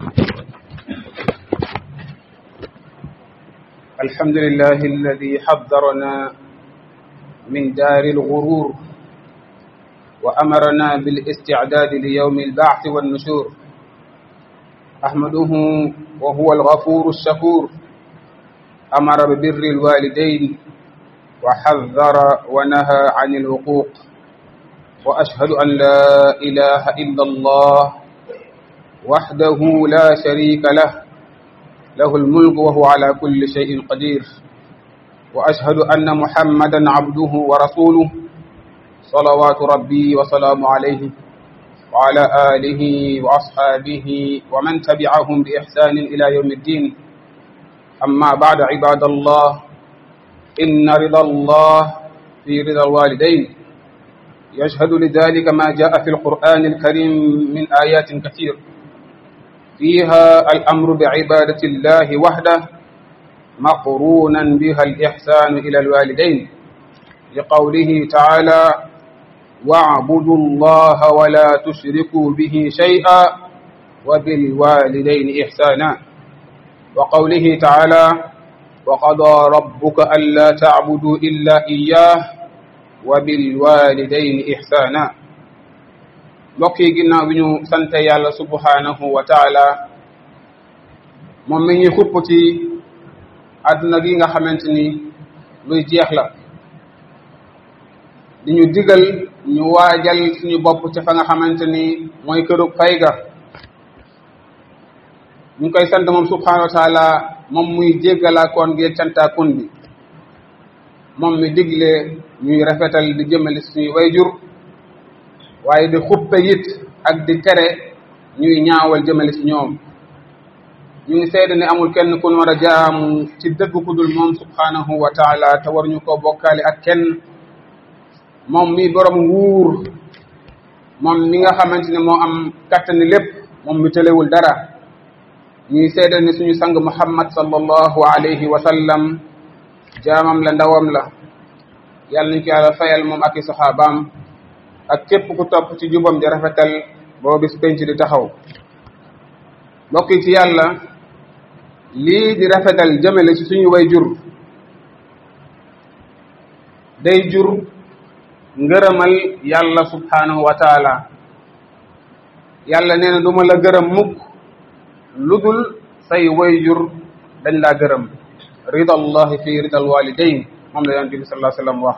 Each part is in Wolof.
الحمد لله الذي حذرنا من دار الغرور وأمرنا بالاستعداد ليوم البعث والنشور أحمده وهو الغفور الشكور أمر ببر الوالدين وحذر ونهى عن العقوق وأشهد أن لا إله إلا الله وحده لا شريك له له الملك وهو على كل شيء قدير وأشهد أن محمدا عبده ورسوله صلوات ربي وسلام عليه وعلى آله وأصحابه ومن تبعهم بإحسان إلى يوم الدين أما بعد عباد الله إن رضا الله في رضا الوالدين يشهد لذلك ما جاء في القرآن الكريم من آيات كثير فيها الأمر بعبادة الله وحده مقرونا بها الإحسان إلى الوالدين لقوله تعالى واعبدوا الله ولا تشركوا به شيئا وبالوالدين إحسانا وقوله تعالى وقضى ربك ألا تعبدوا إلا إياه وبالوالدين إحسانا mbokk yi ginnaaw bi ñu sante yàlla subhanahu wa taala moom mi ñuy xupp ci àdduna gi nga xamante ni luy jeex la di ñu digal ñu waajal suñu bopp ci fa nga xamante ni mooy këru fay ga ñu ngi koy sant moom subhanahu wa taala moom muy jéggalaakoon gi cantaakoon bi moom mi digle ñuy rafetal di jëmale suñuy wayjur waaye di xuppe it ak di tere ñuy ñaawal jëmale ci ñoom ñu ngi seede ne amul kenn ku ñu war a jaamu ci dëgg ku dul moom subhanahu wa taala te war ñu ko bokkaale ak kenn moom mi borom nguur moom mi nga xamante ne moo am kattani lépp moom mi tëlewul dara ñuy seede ne suñu sang muhammad sallallahu alayhi wa sallam jaamam la ndawam la yàlla nañ ko yàlla fayal moom ak i saxaabaam ak képp ku topp ci jubam di rafetal boo bis penc di taxaw mbokk yi ci yàlla lii di rafetal jëmale ci suñu way jur day jur ngërëmal yàlla subhanahu wa taala yàlla nee na du ma la gërëm mukk lu dul say way jur dañ laa gërëm rida allahi fi rida alwalidain moom la yonent bi sallallahu alayhi wa sallam wax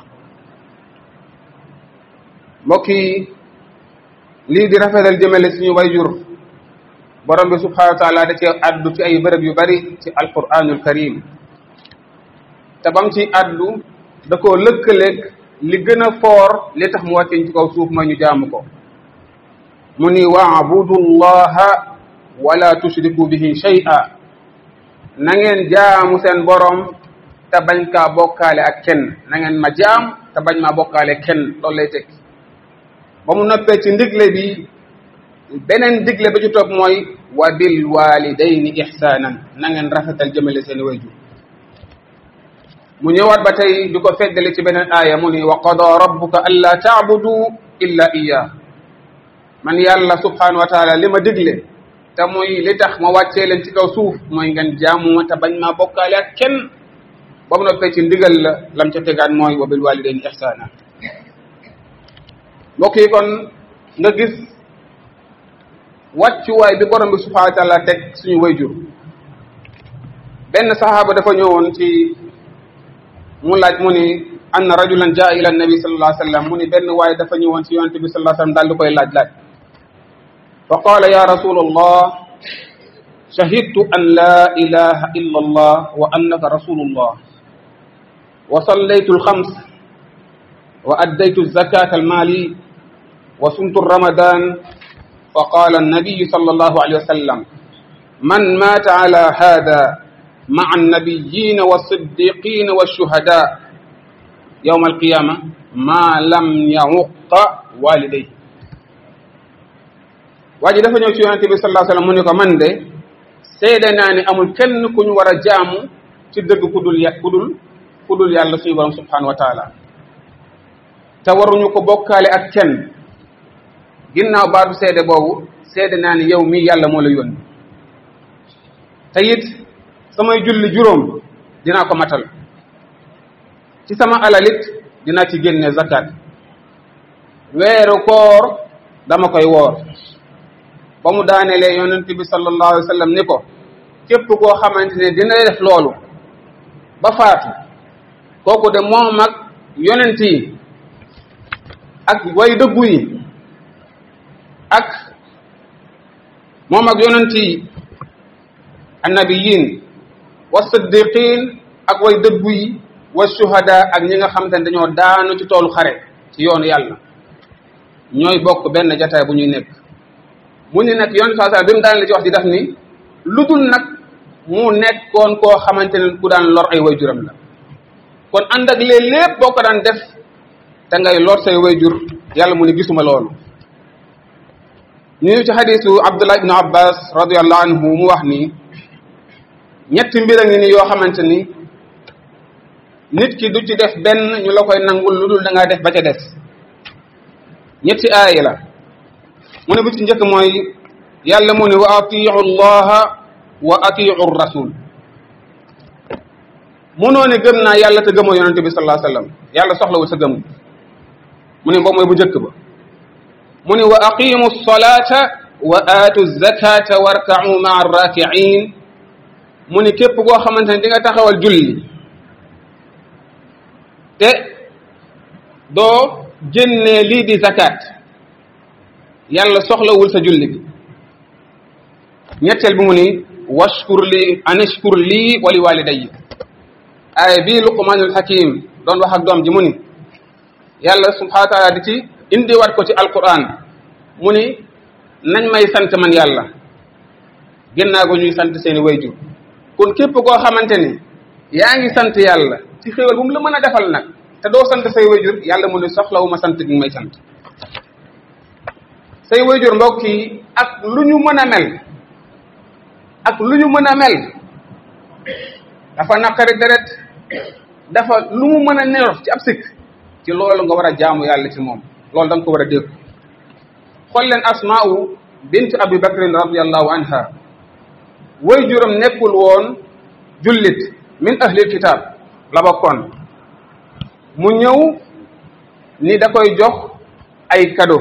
mbokk yi lii di rafetal jëmale suñu wayjur borom bi subhanahu wa taala da ci addu ci ay bërëb yu bari ci alquranul karim te bam ci addu da koo lëkkaleeg li gën a foor li tax mu wàcceñ ci kaw suuf ma ñu jaamu ko mu ni waabudu llaha wala tushriku bihi shay'a na ngeen jaamu seen borom te bañ kaa bokkaale ak kenn na ngeen ma jaam te bañ maa bokkaale kenn loolu lay tekki ba mu noppee ci ndigle bi beneen digle ba ci topp mooy wa bil walidayni ihsanan na ngeen rafetal jëmale seen wayjur mu ñëwaat ba tey di ko feddali ci beneen aaya mu ni wa qada rabbuka alla taabudu illa iya man yàlla subhanahu wa taala li ma digle te muy li tax ma wàccee leen ci kaw suuf mooy ngeen jaamu ma te bañ maa bokkaale ak kenn ba mu noppee ci ndigal la lam ca tegaan mooy wa bil walidayni ihsanan mbokk yi kon nga gis wàccuwaay bi borom bi subhanahu wa taala teg suñu wayjur benn sahaaba dafa ñëwoon ci mu laaj mu ni anna rajulan jaa ila nabi sallallahu alayhi wa sallam mu ni benn waaye dafa ñëwoon ci yonente bi sallallahu alayhi wa sallam daal di koy laaj laaj fa qaala ya rasul allah shahidtu an la ilaha illa allah wa annaka rasulullah wa sallaytu alxams wa addaytu zakata almali وصمت رمضان فقال النبي صلى الله عليه وسلم من مات على هذا مع النبيين والصديقين والشهداء يوم القيامة ما لم يعق والديه waaji dafa ñëw ci yonente bi sallallahu alayhi wasallam mu ne ko man de seede naa ni amul kenn ku ñu war a jaamu ci dëgg ku dul ya ku dul ku dul yàlla suñu borom subhanahu wa taala te waruñu ko bokkaale ak kenn ginnaaw baatu seede boobu seede naa ni yow mii yàlla moo la yónni te it samay julli juróom dinaa ko matal ci sama alalit dinaa ci génne zakat weeru koor dama koy woor ba mu daanelee yonent bi sallallahu alayhi wa sallam ni ko képp koo xamante ne dina def loolu ba faatu kooku de moom ak yonent yi ak way dëggu yi ak moom ak yonent yi annabiyin wa siddiqin ak way dëggu yi wa shuhada ak ñi nga xamante ne dañoo daanu ci toolu xare ci yoonu yàlla ñooy bokk benn jataay bu ñuy nekk mu ni nag yonent saa bi mu daan la ci wax di def ni lu dul nag mu nekkoon koo xamante ne ku daan lor ay wayjuram la kon ànd ak lee lépp boo ko daan def te ngay lor say wayjur yàlla mu ni gisuma loolu ñu ci xadisu abdullah ibnu abbas radiallahu anhu mu wax ni ñetti mbir a ngi ni yoo xamante ni nit ki du ci def benn ñu la koy nangul lu dul da ngaa def ba ca des ñetti aaya la mu ne bu ci njëkk mooy yàlla mu ne wa atiu allaha wa atiu rasul munoo ne gëm naa yàlla te gëmoo yonente bi sallallahu alayhi wasallam yàlla soxlawul sa gëm mu ne boobu mooy bu njëkk ba mu ne wa aqimu salata wa aatu zakata warka'u ma'a arraki'in mu ne képp koo xamante ne di nga taxawal julli te doo génnee lii di zakat yàlla soxlawul sa julli gi ñetteel bi mu ni washkur li anashkur lii wali walidayya aaya bii luqmanul hakim doon wax ak doom ji mu ni yàlla subhanahu wa taala di ci indiwaat ko ci alquran mu ni nañ may sant man yàlla génnaa ko ñuy sant seeni wayjur kon képp koo xamante ni yaa ngi sant yàlla ci xéewal bu mu la mën a defal nag te doo sant say wayjur yàlla mu ne soxlawu ma sant gi may sant say wayjur mbokk yi ak lu ñu mën a mel ak lu ñu mën a mel dafa naqari deret dafa lu mu mën a nero ci ab sikk ci loolu nga war a jaamu yàlla ci moom loolu da nga ko war a dégg xool leen asmaa'u bint abi bakrin radiallahu anha wayjuram nekkul woon jullit min ahlil kitab la bokkoon mu ñëw ni da koy jox ay cadeau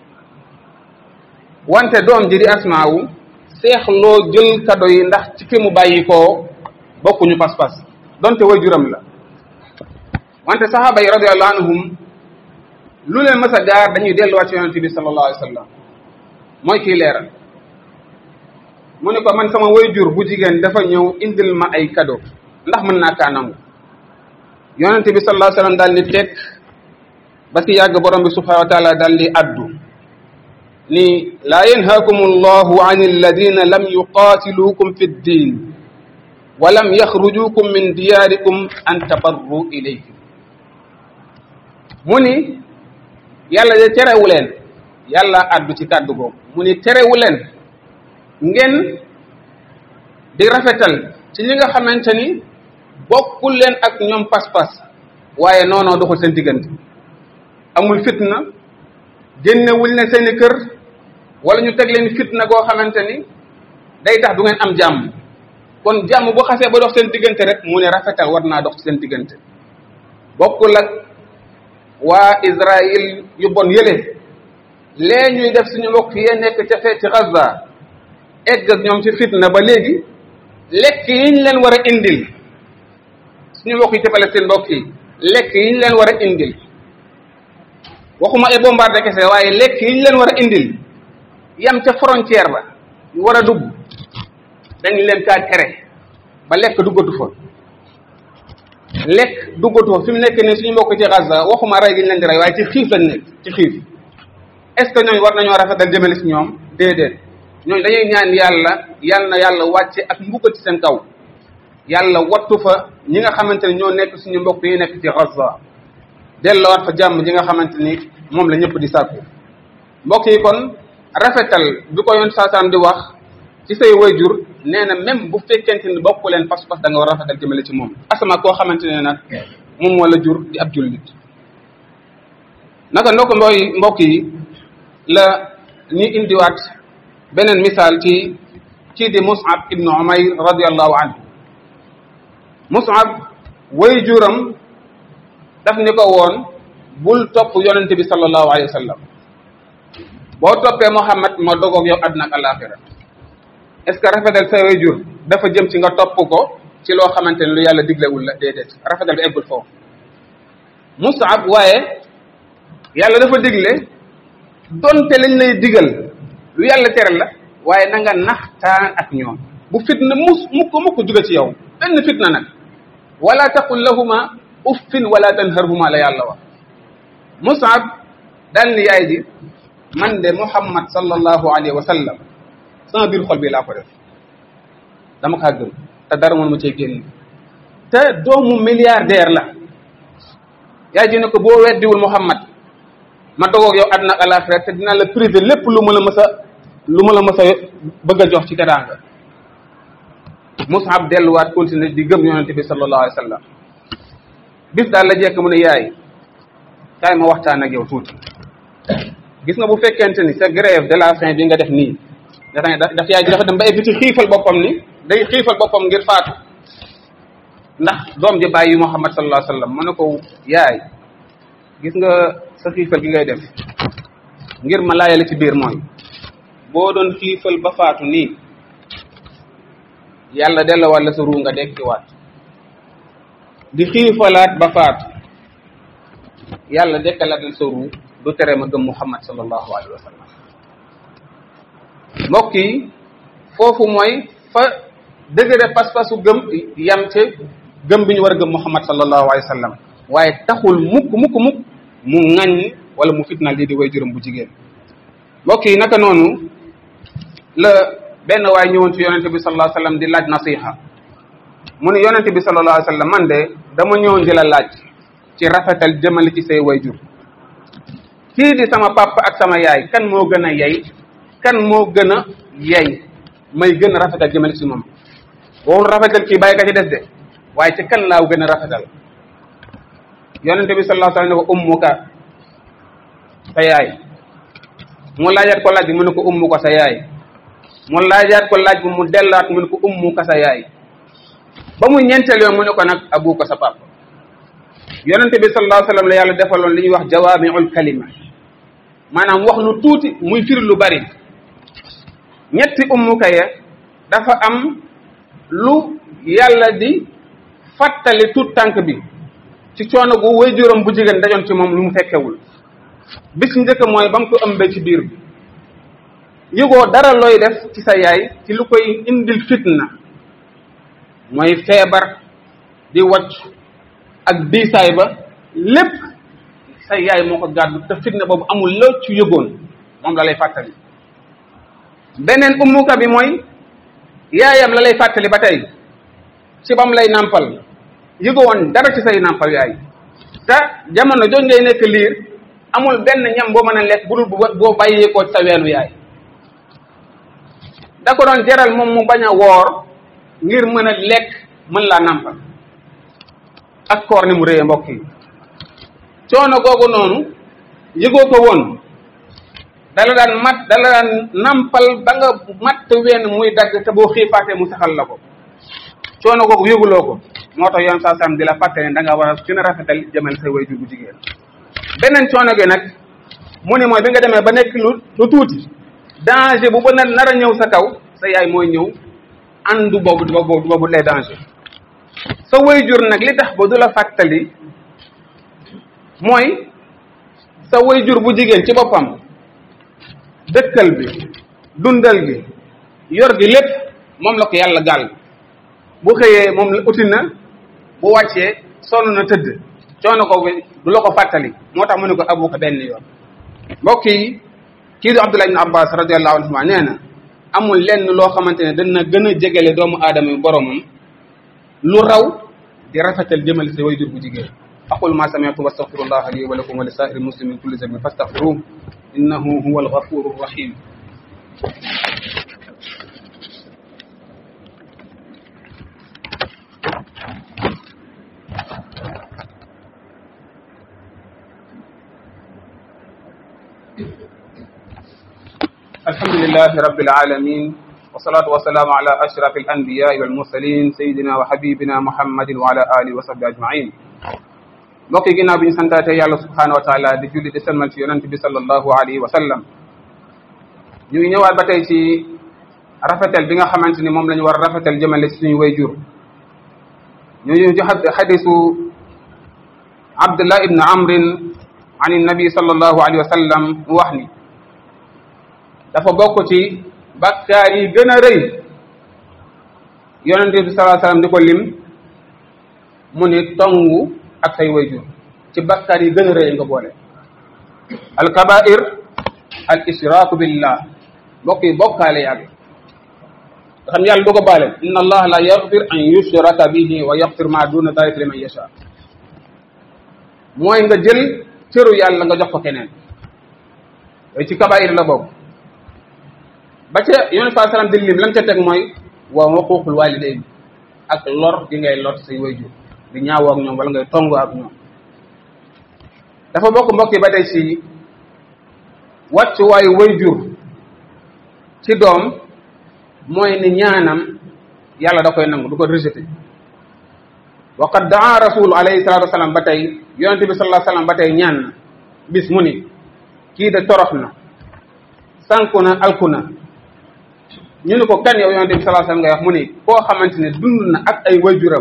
wante doom ji di asmaawu seexloo jël cadeau yi ndax ci ki mu bàyyi koo bokkuñu pas-pas donte waajuram la wante saxaaba yi radiyallahu anhum lu leen mës a gaar dañuy delluwaat ci yonente bi sallallahu alayhi wa sallam mooy kii leeral mu ne ko man sama waajur bu jigéen dafa ñëw indil ma ay cadeau ndax mën naa kaa nangu yonente bi sallallahu alayhi wa sallam daal di teg ba si yàgg borom bi subhanahu wa taala daal di addu ni laa yanhaakum allahu an alladina lam yuqaatiluukum fi ddin wa lam yaxrujukum min diyaarikum an tabarru ilayhim mu ni yàlla de terewu leen yàlla addu ci kàddu googu mu ni terewu leen ngeen di rafetal ci ñi nga xamante ni bokkul leen ak ñoom pas-pas waaye noonoo doxul seen diggante amul fitna génnewul ne seeni kër wala ñu teg leen fitna goo xamante ni day tax du ngeen am jàmm kon jàmm bu xasee ba dox seen diggante rek mu ne rafetal war naa dox ci seen diggante bokkul ak waa Israël yu bon yële lee ñuy def suñu mbokk yee nekk ca fee ci Gaza egg ak ñoom ci fitna ba léegi lekk yi ñu leen war a indil suñu mbokk yi ci Palestine mbokk yi lekk yi ñu leen war a indil waxuma ay bombardé kese waaye lekk yi ñu leen war a indil yam ca frontière ba ñu war a dugg dañu leen kaa tere ba lekk duggatu fa lekk duggatu fa fi mu nekk nii suñu mbokk ci Gaza waxuma rey gi ñu leen di rey waaye ci xiif lañ nekk ci xiif est-ce que ñooñu war nañoo rafetal jëmale si ñoom déedéet ñooñu dañuy ñaan yàlla yal na yàlla wàcce ak mbugal ci seen kaw yàlla wattu fa ñi nga xamante ni ñoo nekk suñu mbokk yi nekk ci Gaza delloowaat fa jàmm ji nga xamante ni moom la ñëpp di sàkku mbokk yi kon rafetal bi ko yoon saasaan di wax ci say wayjur nee na même bu fekkente ni bokku leen pas-pas da nga war a rafetal jëmale ci moom asama koo xamante ne nag moom moo la jur di ab jullit naka ndokk mbooy mbokk yi la ñuy indiwaat beneen misaal ci kii di Mus'ab ibnu Umayr radiyallahu anhu Mus'ab way juram daf ni ko woon bul topp yonente bi sallallahu alayhi wa sallam boo toppee Muhammad ma dogoog yow àdduna ak alaxira est-ce que rafetal sa way jur dafa jëm ci nga topp ko ci loo xamante ne lu yàlla diglewul la déedéet rafetal bi eggul foofu Mus'ab waaye yàlla dafa digle donte lañ lay digal lu yàlla tere la waaye na nga naxtaan ak ñoom bu fitna mus mukk mukk jóge ci yow benn fitna nag wala taqul lahuma uffin wala tanharhuma la yàlla wax Mus'ab daal ni yaay ji man de Muhammad sallallahu alayhi wa sallam sama biir xol bi laa ko def dama kaa gëm te dara mënu ma cee génn te doomu milliardaire la yaay ji ne ko boo weddiwul Muhammad ma dogoog yow àdduna ak alaxira te dinaa la privé lépp lu ma la mës a lu ma la mës a bëgg a jox ci teraanga Mus'ab delluwaat continuer di gëm yonente bi sallallahu alayhi wa sallam bis daal la jekk mu ne yaay kaay ma waxtaan ak yow tuuti gis nga bu fekkente ni sa grève de la faim bi nga def nii dafa daf yaay ji dafa dem ba egg ci xiifal boppam ni day xiifal boppam ngir faatu ndax doom ji bàyyi Muhammad sallallahu alayhi wa sallam mu ne ko yaay gis nga sa xiifal gi ngay def ngir ma laayale ci biir mooy boo doon xiifal ba faatu nii yàlla delluwaat la sa ruu nga dekkiwaat di xiifalaat ba faatu yàlla dekkalaat la sa ruu du tere ma gëm Muhammad sallallahu alayhi wa sallam mbokk yi foofu mooy fa dëgëre pas-pasu gëm yam ci gëm bi ñu war a gëm Muhammad sallallahu alayhi wa sallam waaye taxul mukk mukk mukk mu ŋaññ wala mu fitnaal lii di way juróom bu jigéen mbokk yi naka noonu la benn waay ñëwoon ci yonente bi sallallahu alayhi wa sallam di laaj nasiha mu ne yonente bi sallallahu alayhi wa sallam man de dama ñëwoon di la laaj ci rafetal jëmale ci say way jur kii di sama papa ak sama yaay kan moo gën a yey kan moo gën a yey may gën a rafetal jëmale ci moom boo rafetal kii bàyyi ka ci des de waaye ci kan laaw gën a rafetal yonente bi sallallahu alayhi wa sallam ne ko ummuka sa yaay mu laajaat ko laaj bi mu ne ko ummu ko sa yaay mu laajaat ko laaj bi mu dellaat mu ne ko ummu ko sa yaay ba muy ñeenteel yoon mu ne ko nag abu ko sa papa yonente bi sallallahu alayhi wa sallam la yàlla defaloon li ñuy wax jawaamiul kalima maanaam wax lu tuuti muy firi lu bari ñetti ummuka ya dafa am lu yàlla di fàttali tuut tànk bi ci coono gu waajuram bu jigéen dajoon ci moom lu mu fekkewul bis njëkk mooy ba mu ko ëmbee ci biir bi yëgoo dara looy def ci sa yaay ci lu koy indil fitna mooy feebar di wacc ak diisaay ba lépp sa yaay moo ko gàddu te fitna boobu amul loo ci yëgoon moom la lay fàttali beneen ummuka bi mooy yaayam la lay fàttali ba tey ci bam lay nàmpal yëgoo woon dara ci say nàmpal yaay te jamono jooju ngay nekk liir amul benn ñam boo mën a lekk bu dul boo bàyyeekoo ci sa weenu yaay da ko doon jaral moom mu bañ a woor ngir mën a lekk mën laa nàmpal ak koor ni mu réyee mbokk yi coono googu noonu yëgoo ko woon dala daan mat dala daan nampal ba nga matt wenn muy dagg te boo xiifaatee mu saxal la ko coono googu yëguloo ko moo tax yoon saa sam di la fàtte ne da nga war a gën a rafetal jëmal say waajur bu jigéen beneen coono gi nag mu ne mooy bi nga demee ba nekk lu lu tuuti danger bu ba nar a ñëw sa kaw sa yaay mooy ñëw andu boobu boobu boobu les danger sa waajur nag li tax ba du la fàttali mooy sa waajur bu jigéen ci boppam dëkkal bi dundal gi yor gi lépp moom la ko yàlla gàll bu xëyee moom la uti na bu wàccee sonn na tëdd coono ko bi du la ko fàttali moo tax mu ne ko abu ko benn yoon mbokk yi kii di Abdullah ibn Abbas radiyallahu anhuma nee na amul lenn loo xamante ne dana gën a jegele doomu aadama yi boromam lu raw di rafetal jëmale sa waajur bu jigéen aqul ma sami'tu wastaghfirullah li wa lakum wa li sa'iril muslimin min kulli dhanbin fastaghfiruhu innahu huwal ghafurur rahim الحمد لله رب العالمين والصلاة والسلام على أشرف الأنبياء والمرسلين سيدنا وحبيبنا محمد وعلى آله وصحبه أجمعين mbokk yi ginnaaw bi ñu santaate yàlla subhanahu wa taala di julli di sëlmal ci yonent bi sallallahu alayhi wa sallam ñu ngi ñëwaat ba tey ci rafetal bi nga xamante ni moom la ñu war a rafetal jëmale ci suñu wayjur ñu ñu ci xadisu abdullah ibn amrin an nabi sallallahu alayhi wa sallam mu wax ni dafa bokk ci bakkaar yi gën a rëy yonent bi sallallahu alayhi wa sallam di ko lim mu ni tongu ak say wayjur ci bakkaar yi gën a rëy nga boole al kabair al israku billah mbokk yi bokkaale yàlla nga xam yàlla du ko baale inna allah la yaxfir an yushraka bihi wa yaxfir ma duna dalika liman yasha mooy nga jël cëru yàlla nga jox ko keneen yooyu ci kabair la bokk ba ca yonent saa sallam di lim lam ca teg mooy wa xuququl walidayn ak lor gi ngay lor say wayjur di ñaawoo ak ñoom wala ngay tongu ak ñoom dafa bokk mbokk yi ba tey ci wàccuwaayu wayjur ci doom mooy ni ñaanam yàlla da koy nangu du ko rejeté wa qad daa rasul alayhi salatu wasalam ba tey yonente bi sallallahu alayhi wasallam ba tey ñaan na bis mu ni kii de torox na sànku na alku na ñu ni ko kan yow yonente bi sallallahu alayhi wasallam ngay wax mu ni koo xamante ne dund na ak ay wayjuram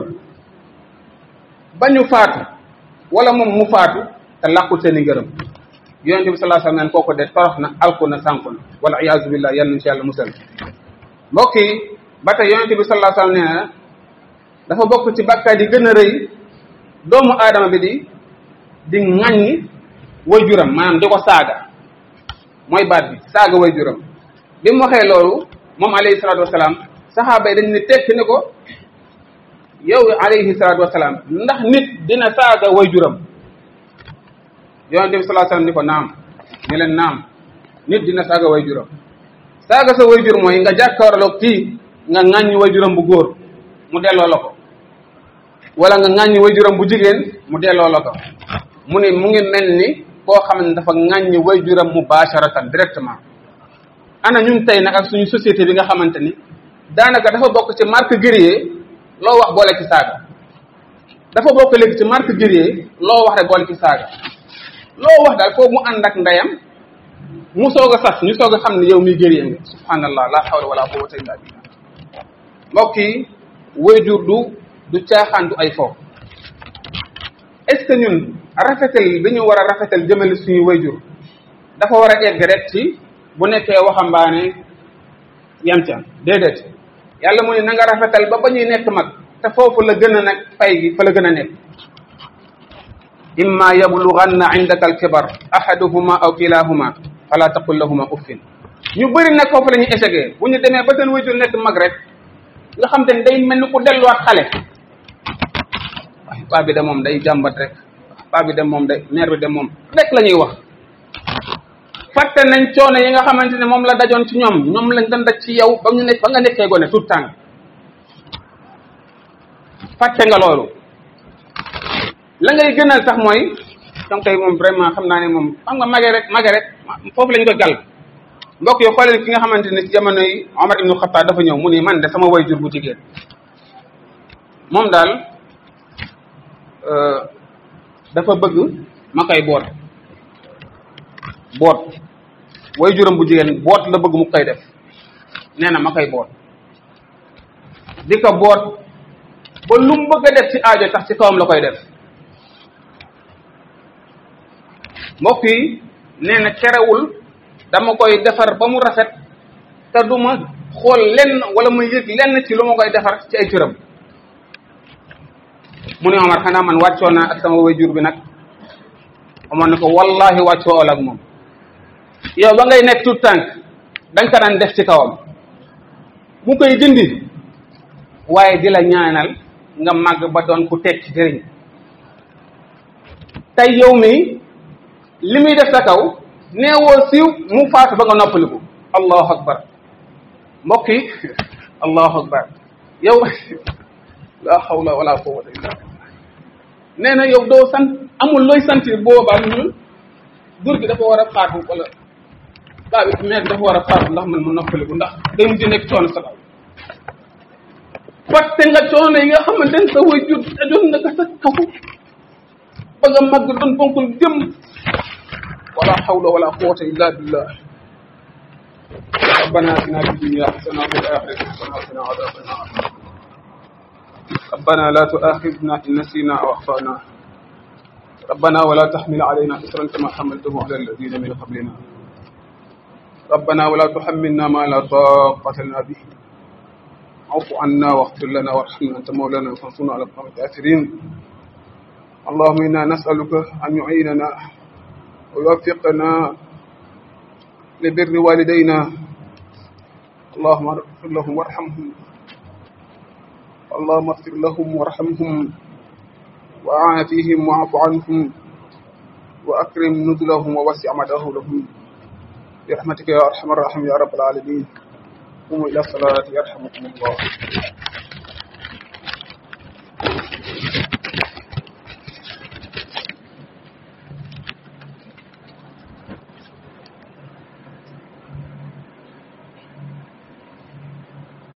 ba ñu faatu wala moom mu faatu te làqul seen i ngërëm yonente bi sallallahu alayhi wasallam neen kooku de torox na alku na sànku na wala iyaazu billah yal nañ ci yàlla musal mbokk yi ba tey yonente bi sallallahu alayhi wasallam nee na dafa bokk ci bàkkaar yi gën a rëy doomu aadama bi di di ŋàññi wayjuram maanaam di ko saaga mooy baat bi saaga wayjuram bi mu waxee loolu moom alayhi salatu wasalaam saxaaba yi dañ ne tekki ni ko yow alayhi salatu wasalaam ndax nit dina saaga wayjuram yonente bi sallallahu alayhi wasallam ni ko naam ni leen naam nit dina saaga wayjuram saaga sa wayjur mooy nga jàkkaarloo kii nga ŋàññi wayjuram bu góor mu delloo la ko wala nga ŋàññi wayjuram bu jigéen mu delloo la ko mu ne mu ngi mel ni koo xam ne dafa ŋàññi wayjuram mubasharatan directement ana ñun tey nag ak suñu société bi nga xamante ni daanaka dafa bokk ci marque guerrier loo wax boole ci saaga dafa bokk léegi ci marque guerrier loo wax rek boole ci saaga loo wax daal foofu mu ànd ak ndeyam mu soog a sas ñu soog a xam ne yow miy guerrier nga subhanallah la hawla wala quwwata illa billah mbokk yi wayjur du du caaxaan du ay foofu est ce que ñun rafetal bi ñu war a rafetal jëmale suñu wayjur dafa war a egg rek ci bu nekkee waxambaane yem ca déedéet yàlla mu ne na nga rafetal ba ba ñuy nekk mag te foofu la gën a nag fay gi fa la gën a nekk imma yablughanna indaka alkibar ahaduhuma aw kilahuma fala taqul lahuma uffin ñu bëri nag foofu la ñuy échecgee bu ñu demee ba seen wayjur nekk mag rek nga xam te ne day mel ni ku delluwaat xale waaye paa bi de moom day jàmbat rek paa bi de moom day mère bi de moom rek la ñuy wax fàtte nañ coono yi nga xamante ne moom la dajoon ci ñoom ñoom lañ doon daj ci yow ba ñu nekk ba nga nekkee gone tout temps fàtte nga loolu la ngay gënal sax mooy donc tey moom vraiment xam naa ne moom xam nga mage rek mage rek foofu lañ ko gal mbokk yi xooleen ki nga xamante ne ci jamono yi Omar ibnu Xattaab dafa ñëw mu ni man de sama wayjur bu jigéen moom daal dafa bëgg ma koy boot boot wayjuram bu jigéen boot la bëgg mu koy def nee na ma koy boot di ko boot ba lu mu bëgg a def ci aajo tax ci kawam la koy def mbokk yi nee na terewul dama koy defar ba mu rafet te du ma xool lenn wala ma yëg lenn ci lu ma koy defar ci ay cëram mu ne Omar xanaa man wàccoo naa ak sama wayjur bi nag Omar ne ko wallahi wàccoo ol ak moom yow ba ngay nekk tout tànk danga ko daan def ci kawam mu koy dindi waaye di la ñaanal nga màgg ba doon ku teg ci jëriñ tey yow mi li muy def sa kaw neewoo siiw mu faatu ba nga noppaliku allahu akbar mbokk yi allahu akbar yow la hawla wala quwwata illa billah nee na yow doo sant amul looy sentir boobaa lu dur gi dafa war a faatu wala daa bi mais dafa war a faatu ndax man mu noppaliku ndax day mujj nekk coono sa kaw fàtte nga coono yi nga xamante ne sa way jur ajoon na ko sa kaw ba nga màgg doon bonkul jëm wala hawla wala quwwata illa billah ربنا اتنا في الدنيا حسنه وفي الاخره حسنه وقنا عذاب النار ربنا لا تؤاخذنا ان نسينا او اخطانا ربنا ولا تحمل علينا إسرا كما حملته على الذين من قبلنا ربنا ولا تحملنا ما لا طاقة لنا به اعف عنا واغفر لنا وارحمنا أنت مولانا فانصرنا على القوم الكافرين اللهم إنا نسألك أن يعيننا ويوفقنا لبر والدينا اللهم اغفر لهم وارحمهم اللهم اغفر لهم وارحمهم وعافيهم واعف عنهم وأكرم نزلهم ووسع مدخلهم برحمتك يا أرحم الراحمين يا رب العالمين قوموا إلى الصلاة يرحمكم الله